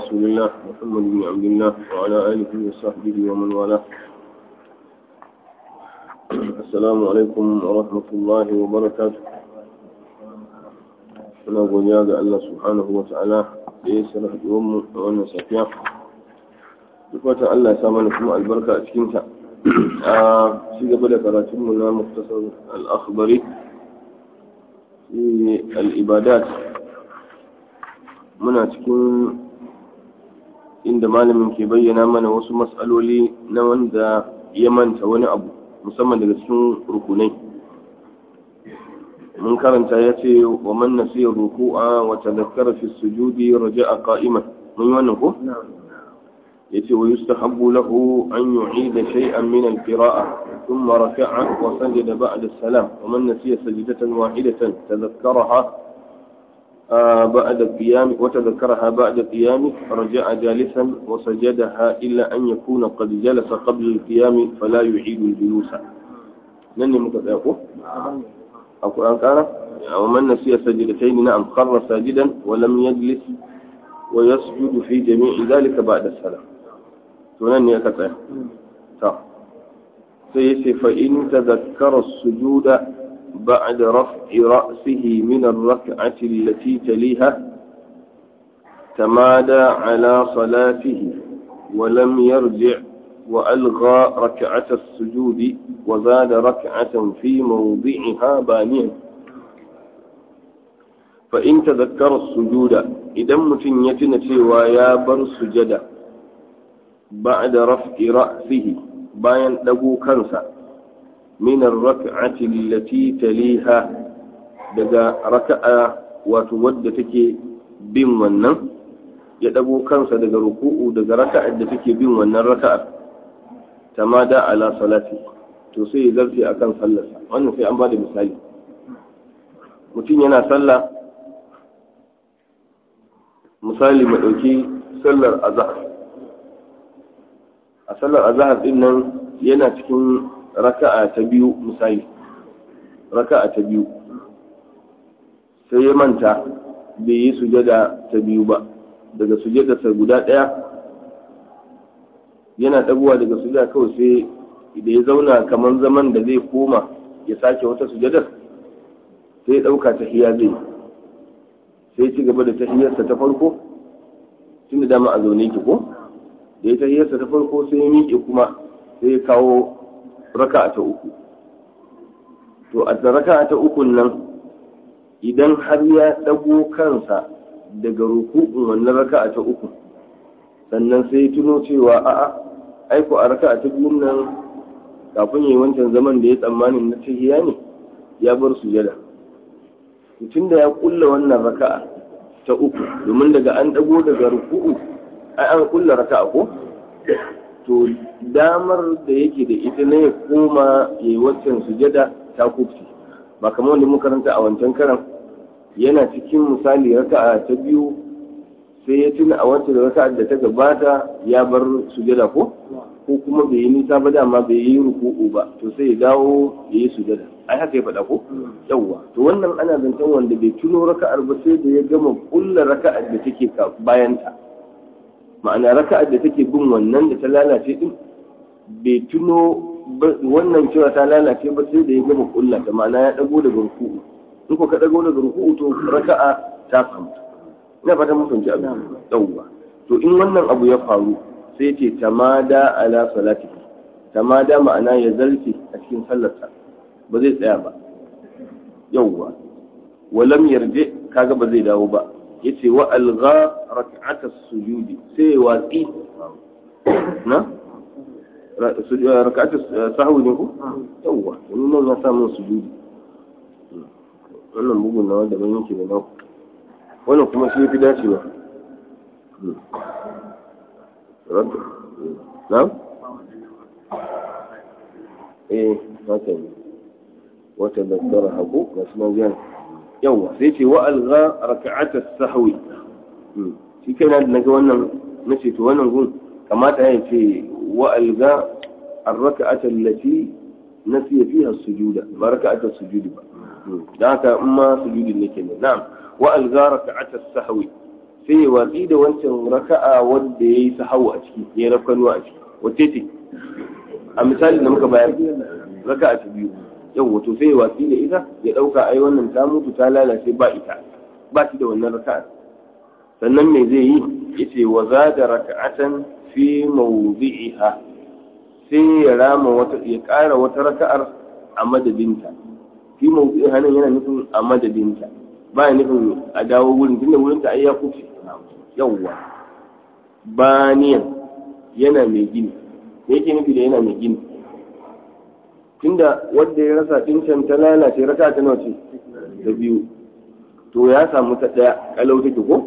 رسول الله محمد بن عبد الله وعلى آله وصحبه ومن والاه السلام عليكم ورحمة الله وبركاته أنا godiya ga Allah subhanahu wa ta'ala da ya sanar da mu a wannan safiya duk wata Allah ya sa mana kuma albarka a cikinta a ci gaba da karatunmu na muktasar al-akhbari al-ibadat muna cikin inda malamin ke bayyana mana wasu matsaloli na wanda ya manta wani abu musamman daga cikin rukunai mun karanta ya ce wa man nasiya ruku'a wa tadhakkara fi sujudi raja'a qa'iman mun yi wannan ko yace wa yustahabbu lahu an yu'ida shay'an min al-qira'a thumma raka'a wa sajada ba'da as-salam wa man nasiya sajdatan wahidatan tadhakkaraha بعد القيام وتذكرها بعد القيام رجع جالسا وسجدها إلا أن يكون قد جلس قبل القيام فلا يعيد الجلوس نني متذاكو القرآن قال ومن نسي سجدتين نعم خر ساجدا ولم يجلس ويسجد في جميع ذلك بعد السلام تنني أكتاه سيسي فإن تذكر السجود بعد رفع رأسه من الركعة التي تليها تمادى على صلاته ولم يرجع وألغى ركعة السجود وزاد ركعة في موضعها بانيا فإن تذكر السجود إذا متن يتنتي ويا بر سجد بعد رفع رأسه باين دبو كنسا من الركعة التي تليها دقا ركعة وتود تكي بين ونن يدبو كنسا دقا ركوع دقا ركعة تكي بين ونن ركعة تمادى على صلاته to sai ya zarce a kan sallarsa wannan sai an ba da misali mutum yana sallah misali mu ɗauki sallar azahar a sallar azahar ɗin nan yana cikin raka'a ta biyu misali raka'a ta biyu sai ya manta bai yi sujada ta biyu ba daga sujadarsa guda ɗaya yana ɗaguwa daga sujada kawai sai da ya zauna kamar zaman da zai koma ya sake wata sujadar sai ya ɗauka ta hiya zai sai ci gaba da tahiyarsa ta farko tun da dama a zaune ki ko da ya tahiyarsa ta farko sai ya miƙe kuma sai ya kawo raka'a ta uku to a raka'a ta uku nan idan har ya ɗago kansa daga ruku'un wannan raka'a ta uku sannan sai tuno cewa a'a aiko a raka'a ta biyun nan kafin yi wancan zaman da ya tsammanin na tahiya ne ya bar sujada tun da ya kulla wannan raka'a ta uku domin daga an ɗago daga ruku'u ai an kulla raka'a ko to damar da yake da ita ne ya koma ya yi waccan sujada ta kufti ba kamar wanda muka karanta a wancan karan yana cikin misali raka'a ta biyu sai ya tuna a wancan raka'a da ta gabata ya bar sujada ko ko kuma bai yi nisa ba dama bai yi ruku'u ba to sai ya dawo ya yi sujada ai haka ya faɗa ko yawwa to wannan ana zancen wanda bai tuno raka'ar ba sai da ya gama kulla raka'ar da take bayan ta ma'ana raka'ar da take bin wannan da ta lalace din bai tuno wannan cewa ta lalace ba sai da ya gama kulla ta ma'ana ya dago daga ruku'u in ko ka dago daga ruku'u to raka'a ta samu ina fata mun fahimci abin yawwa to in wannan abu ya faru sai ce tamada ala salati tamada ma'ana ya zarce a cikin sallarsa ba zai tsaya ba yawwa walam yarje kaga ba zai dawo ba yace wa algha rak'ata sujudi sai watsi na rak'ata sahwi ne ko yawwa wani nan ya samu sujudi wannan bugun na wanda ban yake da naku wannan kuma shi fi dacewa نعم ايه هكذا وتذكرها ابو بس ما زال يوا سيتي والغى ركعه السهو shi kai na ga wannan nace to wannan gun kamata ya ce wa alga الركعة التي نسي فيها السجود ما ركعة السجود با ذاك ما سجود لك نعم وألغى ركعة السهو sai ya watsi da wancan raka'a wanda ya yi sahawu a ciki ya yi rafkanuwa a ciki wacce ce a misali da muka bayar raka'a ta biyu yau wato sai ya watsi da ita ya ɗauka ai wannan ta mutu ta lalace ba ita ba shi da wannan raka'a sannan me zai yi yace wa zada raka'atan fi mawdi'iha sai ya rama wata ya ƙara wata raka'ar a madadinta fi mawdi'iha nan yana nufin a madadinta ba ya nufin a dawo wurin tunda wurin ta ai ya kuce yawwa baniyan yana mai gini me yake nufi da yana mai gini tunda wanda ya rasa dincan ta lalace raka ta nawa ce da biyu to ya samu ta daya kalau take ko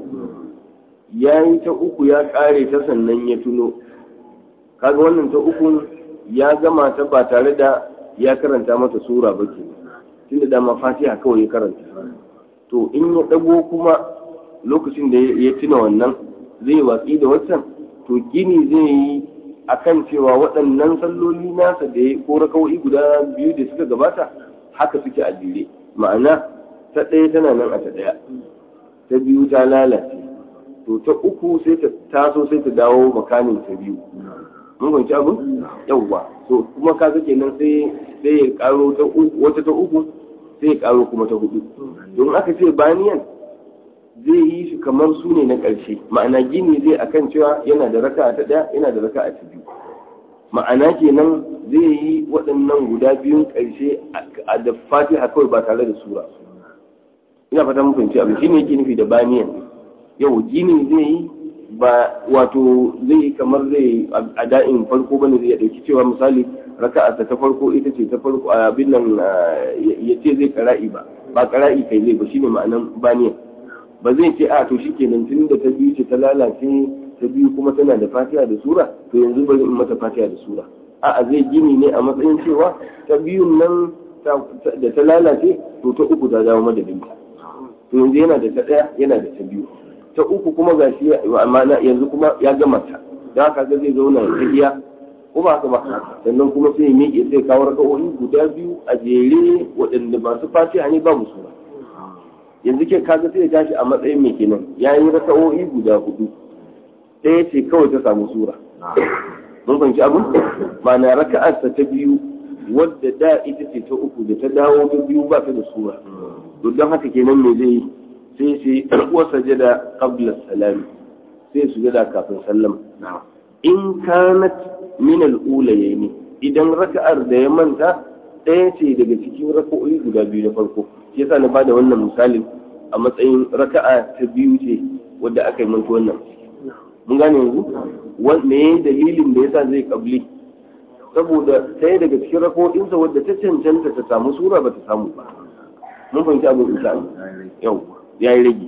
ya yi ta uku ya kare ta sannan ya tuno kaga wannan ta uku ya gama ta ba tare da ya karanta mata sura ba ke tunda dama fatiha kawai ya karanta to in ya dago kuma lokacin da ya tuna wannan zai watsi da waccan to gini zai yi akan cewa waɗannan salloli nasa da ya ko rakawai guda biyu da suka gabata haka suke a jere ma'ana ta ɗaya tana nan a ta ɗaya ta biyu ta lalace to ta uku sai ta taso sai ta dawo makamin ta biyu mun kwanci abin yawwa to kuma ka zake nan sai sai ya karo ta wata ta uku sai ya karo kuma ta hudu don aka ce baniyan zai yi shi kamar su ne na ƙarshe ma'ana gini zai akan cewa yana da raka ta ɗaya yana da raka ta biyu ma'ana kenan zai yi waɗannan guda biyun ƙarshe a da fatiha kawai ba tare da sura ina fata mun fahimci abin shine yake nufi da baniyan yau gini zai yi ba wato zai yi kamar zai a da'in farko bane zai dauki cewa misali raka'a ta farko ita ce ta farko abin nan ya ce zai kara'i ba ba kara'i kai zai ba shine ma'anan baniyan ba zai ce a to shikenan tun da ta biyu ce ta lalace ta biyu kuma tana da fatiha da sura to yanzu bari in mata fatiha da sura a'a zai gini ne a matsayin cewa ta biyun nan da ta lalace to ta uku ta dawo madadinta to yanzu yana da ta ɗaya yana da ta biyu ta uku kuma ga shi amma yanzu kuma ya gama ta da haka ga zai zauna ya iya ko ba haka ba sannan kuma sai ya miƙe sai kawo raka'o'i guda biyu a jere waɗanda masu fatiha ne babu sura yanzu ke kaga sai ya tashi a matsayin mai kenan ya yi raka'o'i guda hudu ɗaya ce kawai ta samu sura mun fahimci abin ma'ana raka'arsa ta biyu wadda da ita ce ta uku da ta dawo ta biyu ba ta da sura to don haka kenan me zai sai sai wa sajada qabla salami sai sujada kafin sallama in kanat min al-ulayaini idan raka'ar da ya manta ɗaya ce daga cikin raka'o'i guda biyu na farko shi yasa na bada wannan misalin a matsayin raka'a ta biyu ce wadda aka yi manta wannan mun gane yanzu me dalilin da yasa zai kabli saboda ɗaya daga cikin rako'insa wadda ta cancanta ta samu sura ba ta samu ba mun fahimci abin insha yau ya yi rage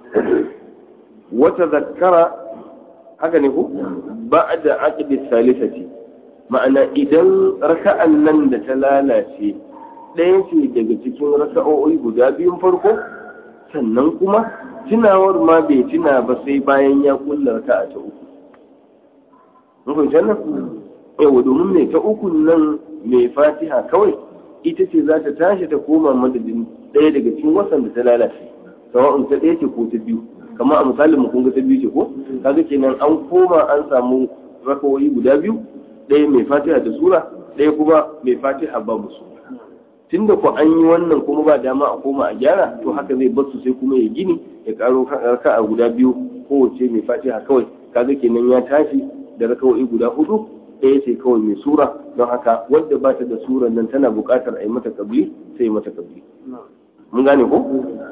wata zakara haka ne ko ba da aqdi salisati ma'ana idan raka'an nan da ta lalace ɗaya ce daga cikin raka'o'i guda biyun farko sannan kuma tunawar ma bai tuna ba sai bayan ya kulla raka'a ta uku mun fahimci wannan yawa domin mai ta ukun nan mai fatiha kawai ita ce za ta tashi ta koma madadin ɗaya daga cikin wasan da ta lalace sawa'un ta ɗaya ce ko ta biyu kamar a misalin mu kun ga ta biyu ce ko kaga kenan an koma an samu rakawoyi guda biyu ɗaya mai fatiha da sura ɗaya kuma mai fatiha babu sura tunda ko an yi wannan kuma ba dama a koma a gyara to haka zai basu sai kuma ya gini ya karo raka'a guda biyu kowace mai fatiha kawai kaga kenan ya tashi da rakawoyi guda hudu ɗaya ce kawai mai sura don haka wadda ba ta da sura nan tana buƙatar a yi mata kabli sai mata kabli mun gane ko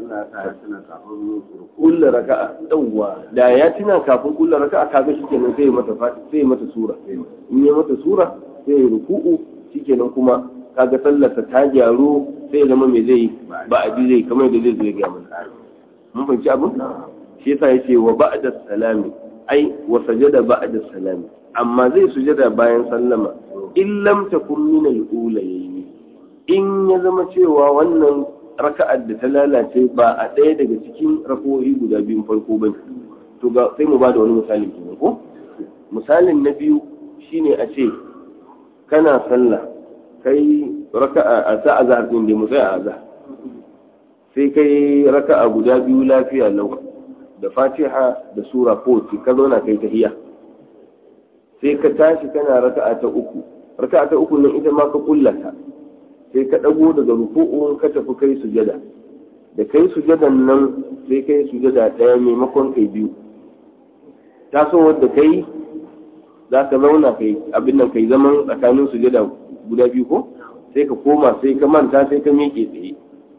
kulla raka'a yawwa da ya tuna kafin kulla raka'a kaga shikenan sai mata sai mata sura in ya mata sura sai ya ruku'u shikenan kuma kaga sallarsa ta gyaru sai zama mai zai ba a ji zai kamar da zai zai gaya mana mun fahimci abin shi yasa yace wa ba'da salami ai wa sajada ba'da salami amma zai sujada bayan sallama in lam takun min al-ulayayn in ya zama cewa wannan raka'ar da ta lalace ba a ɗaya daga cikin rako'i guda biyun farko ba to ga sai mu ba da wani misali kenan ko misalin na biyu shine a ce kana sallah kai raka'a a sa azhar din da mu tsaya a azhar sai kai raka'a guda biyu lafiya lau da fatiha da sura ko ka zauna kai tahiyya sai ka tashi kana raka'a ta uku raka'a ta uku nan ita ma ka kullata sai ka dago daga ruku'un ka tafi kai sujada da kai sujadan nan sai kai sujada daya maimakon kai biyu taso wadda kai za ka zauna kai abin nan kai zaman tsakanin sujada guda biyu ko sai ka koma sai ka manta sai ka miƙe tsaye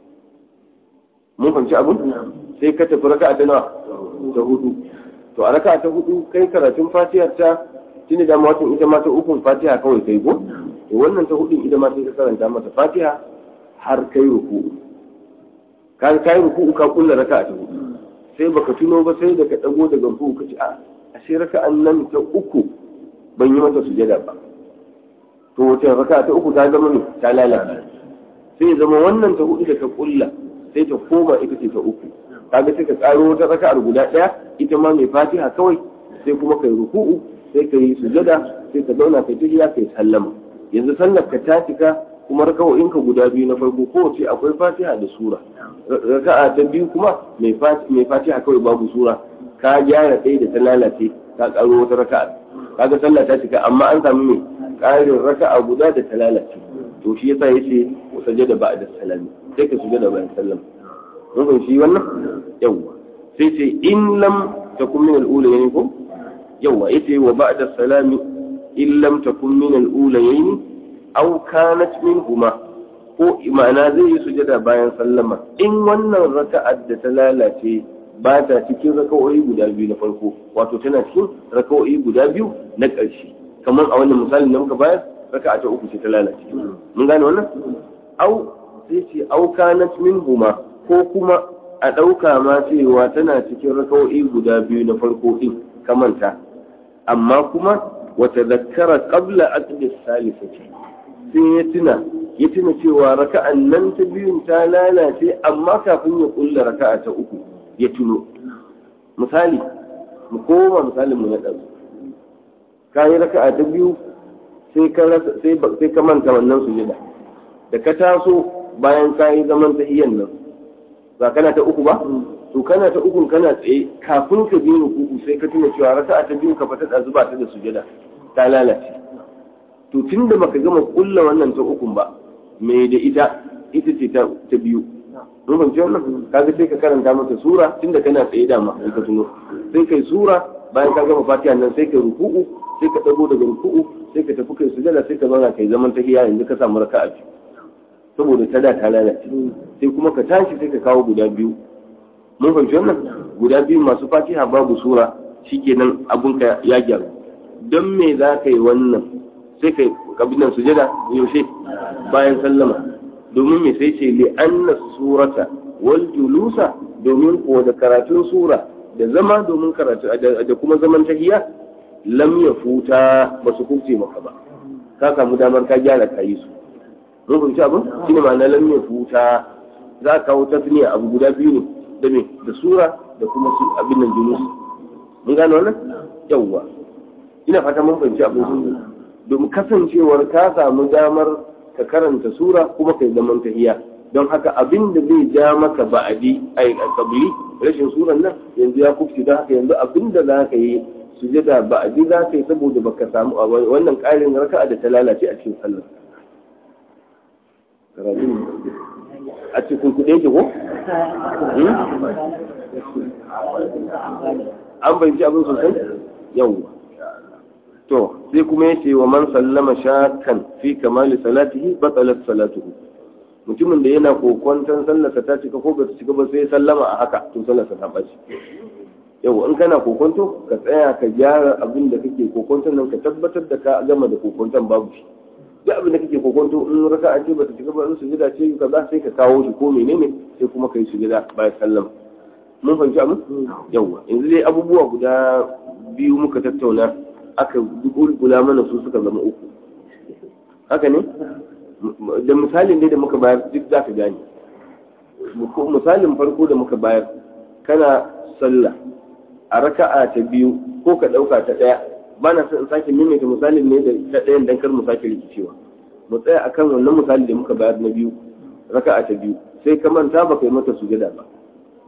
mun fahimci abin sai ka tafi raka'a ta nawa ta hudu to a raka'a ta hudu kai karatun fatihar ta tuni da matan ita ma ta ukun fatiha kawai kai ko to wannan ta hudun ita ma sai ka karanta mata fatiha har kai ruku'u ka kai ruku'u ka kulla raka'a ta hudu sai baka tuno ba sai da ka dago daga ruku'u ka ce a ashe raka'an nan ta uku ban yi mata sujada ba to wace raka'a ta uku ta zama ne ta lalata sai zama wannan ta hudu da ka kulla sai ta koma ita ce ta uku kaga sai ka tsaro wata raka'ar guda daya ita ma mai fatiha kawai sai kuma kai ruku'u sai ka yi sujada sai ka zauna kai tahiya kai sallama yanzu sallar ka ta cika kuma raka'o'in ka guda biyu na farko kowace akwai fatiha da sura raka'a ta biyu kuma mai fatiha kawai babu sura ka gyara ɗaya da ta lalace ka karo wata raka'a kaga sallah ta cika amma an samu mai ƙarin raka'a guda da ta lalace to shi yasa yace sajada ba'da salami sai ka sujada bayan sallama mun fahimci wannan yawwa sai ce in lam takun min al-ula yani ko yawwa yace wa ba'da salami in lam takun min al-ulayayn aw kanat minhuma ko ma'ana zai yi sujada bayan sallama in wannan raka'ar da ta lalace ba ta cikin raka'o'i guda biyu na farko wato tana cikin raka'o'i guda biyu na ƙarshe kamar a wannan misalin da muka bayar raka'a ta uku ce ta lalace mun gane wannan au sai ce au kanat minhuma ko kuma a ɗauka ma cewa tana cikin raka'o'i guda biyu na farko din kamanta amma kuma wata zakara qabla aqdi salisati sai ya tuna ya tuna cewa raka'an nan ta biyun ta lalace amma kafin ya kulla raka'a ta uku ya tuno misali mu koma misalin mu na ɗansu ka yi raka'a ta biyu sai ka manta wannan sujada da ka taso bayan ka yi zaman tahiyyan nan ba kana ta uku ba to kana ta ukun kana tsaye kafin ka biyu rukuku sai ka tuna cewa raka'a ta biyu ka fata da zuba ta da sujada ta lalace to tun da baka gama kulla wannan ta ukun ba me da ita ita ce ta biyu mun fahimci wannan kaga sai ka karanta mata sura tunda kana tsaye dama sai ka tuno sai kai sura bayan ka gama fatiha nan sai kai ruku'u sai ka dago daga ruku'u sai ka tafi kai sujada sai ka zauna kai zaman tahiyya yanzu ka samu raka'a biyu saboda ta da ta lalace sai kuma ka tashi sai ka kawo guda biyu mun fahimci wannan guda biyu masu fatiha babu sura shikenan abun ka ya gyaru don me za ka yi wannan sai kai kabilan sujada yaushe bayan sallama domin me sai ce li anna surata wal julusa domin ko da karatun sura da zama domin karatu da kuma zaman tahiyya lam ya futa ba su kuce maka ba ka samu damar ka gyara ka yi su mun fahimci abin shine ma'ana lam ya futa za ka kawo tasniya abu guda biyu ne da me da sura da kuma su abin nan julus mun gano wannan yawwa ina fata mun fahimci abin domin kasancewar ka samu damar ka karanta sura kuma kai zaman tahiya don haka abin da zai ja maka ba'adi ai kabli rashin suran nan yanzu ya kufci don haka yanzu abin da za ka yi sujada ba'adi za ka yi saboda baka samu wannan ƙarin raka'a da ta lalace a cikin sallar a cikin kuɗe ki ko? an bayanci abin sosai yawwa to sai kuma ya ce wa man sallama shakan fi kamali salatihi batalat salatuhu mutumin da yana kokwanton sallarsa ta cika ko ba ta cika ba sai sallama a haka to sallarsa ta ɓaci yau in kana kokonto ka tsaya ka gyara abin da kake kokonton nan ka tabbatar da ka gama da kokonton babu shi duk abin da kake kokonto in raka a ce bata cika ba in sujada ce kaza sai ka kawo shi ko menene sai kuma kai sujada bayan sallama mun fahimci abin yawa yanzu dai abubuwa guda biyu muka tattauna aka gulgula mana su suka zama uku haka ne da misalin dai da muka bayar duk za ka gane misalin farko da muka bayar kana sallah a raka'a ta biyu ko ka ɗauka ta ɗaya ba na son in sake maimaita misalin ne da ta ɗayan dan kar mu sake rikicewa mu tsaya akan wannan misali da muka bayar na biyu raka'a ta biyu sai ka manta ba kai mata sujada ba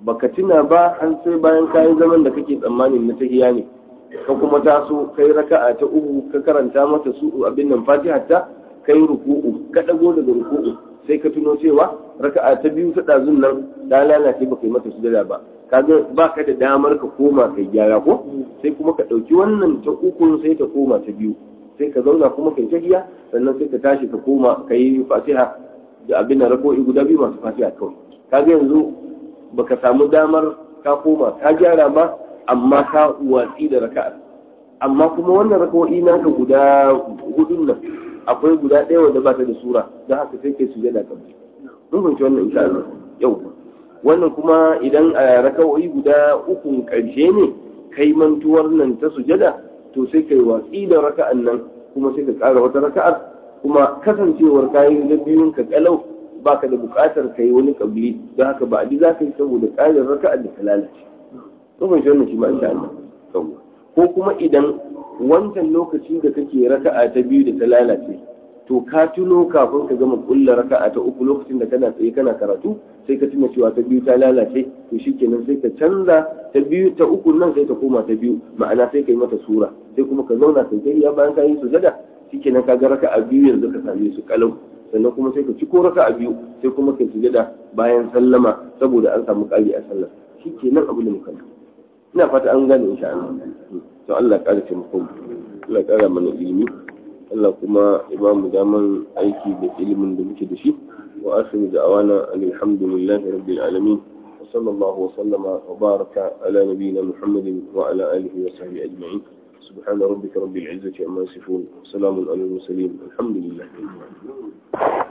baka tuna ba har sai bayan kayan zaman da kake tsammanin na tahiya ne ka kuma taso kai raka'a ta uku ka karanta mata su abin nan fatiha ta kai ruku'u ka dago daga ruku'u sai ka tuno cewa raka'a ta biyu ta dazun nan ta lalace baka yi mata sujada ba kaga baka da damar ka koma kai gyara ko sai kuma ka dauki wannan ta uku sai ta koma ta biyu sai ka zauna kuma kai tahiya sannan sai ka tashi ka koma kai fatiha da abin da rako'i guda biyu masu fatiha kawai kaga yanzu baka samu damar ka koma ka gyara ba amma ka watsi da raka'a amma kuma wannan raka'o'i naka guda hudun nan akwai guda ɗaya wanda ba ta da sura don haka sai kai sujada kan mun fahimci wannan insha Allah yau wannan kuma idan a raka'o'i guda uku karshe ne kai mantuwar nan ta sujada to sai kai watsi da raka'an nan kuma sai ka ƙara wata raka'ar kuma kasancewar kayan da biyun ka kalau baka da buƙatar kai wani kabili don haka ba a ji za ka yi saboda ƙarin raka'ar da ta lalace mun fahimci wannan shi ma insha Allah ko kuma idan wancan lokaci da kake raka'a ta biyu da ta lalace to ka tuno kafin ka gama kulla raka'a ta uku lokacin da kana tsaye kana karatu sai ka tuna cewa ta biyu ta lalace to shikenan sai ka canza ta biyu ta uku nan sai ta koma ta biyu ma'ana sai ka yi mata sura sai kuma ka zauna kai tahiya bayan ka yi sujada shikenan ka ga raka'a biyu yanzu ka same su kalau sannan kuma sai ka ci ko raka'a biyu sai kuma ka sujada bayan sallama saboda an samu ƙari a sallah shikenan abu da muka ina fata an gane insha Allah to Allah ya ƙara taimako Allah ya ƙara mana ilimi Allah kuma ya ba mu daman aiki da ilimin da muke da shi wa asiru da awana alhamdulillahi rabbil alamin wa sallallahu wa sallama wa baraka ala nabiyyina muhammadin wa ala alihi wa sahbihi ajma'in سبحان ربك رب العزة عما يصفون وسلام على المرسلين الحمد لله